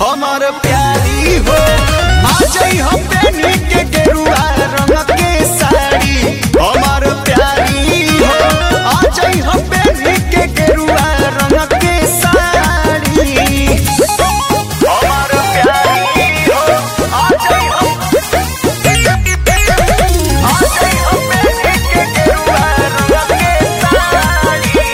हमार प्यारी हो आ जाई हम बेनी के गेरुआ रंग के साड़ी हमार प्यारी हो आ जाई हम बेनी के गेरुआ रंग के साड़ी हमार प्यारी हो आ जाई हम आ जाई हम बेनी के गेरुआ रंग के साड़ी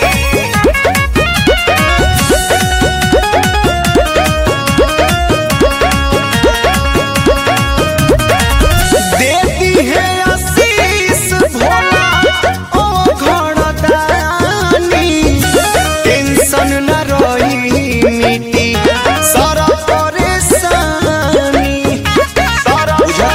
देती है आशीष भोला ओ घड़दानी टेंशन न रही मिटी सारा परेशानी सारा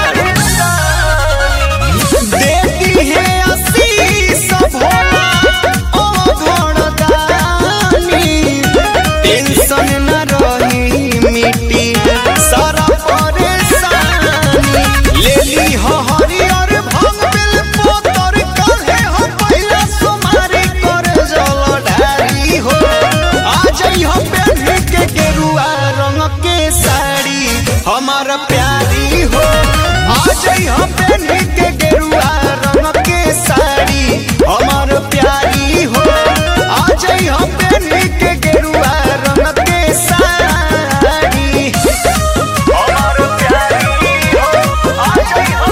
परेशानी देती है आशीष भोला ओ घड़दानी टेंशन न रही मिटी सारा परेशानी लेली हो हरियर भंग बिल पोतर काहे हो पहिला सोमारी कर जल ढारी हो आ जाई हो बेनी के गेरुआ रंग के साड़ी हमार प्यारी हो आ जाई हो बेनी के गेरुआ रंग के साड़ी हमार प्यारी हो आ जाई हो बेनी के गेरुआ रंग के साड़ी हमार प्यारी हो आ जाई हो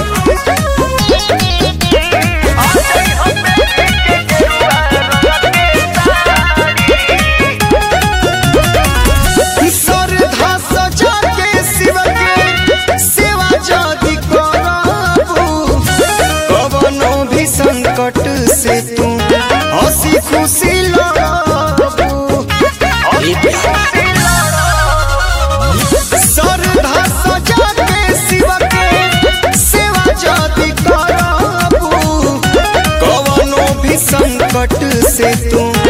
आ जाई हो बेनी के गेरुआ रंग के साड़ी श्रद्धा सजा के शिव के सेवा जदि करबू कवनो भी संकट से तू हंसी खुशी लड़बू श्रद्धा सजा के शिव के सेवा जदि करबू कवनो भी संकट से तू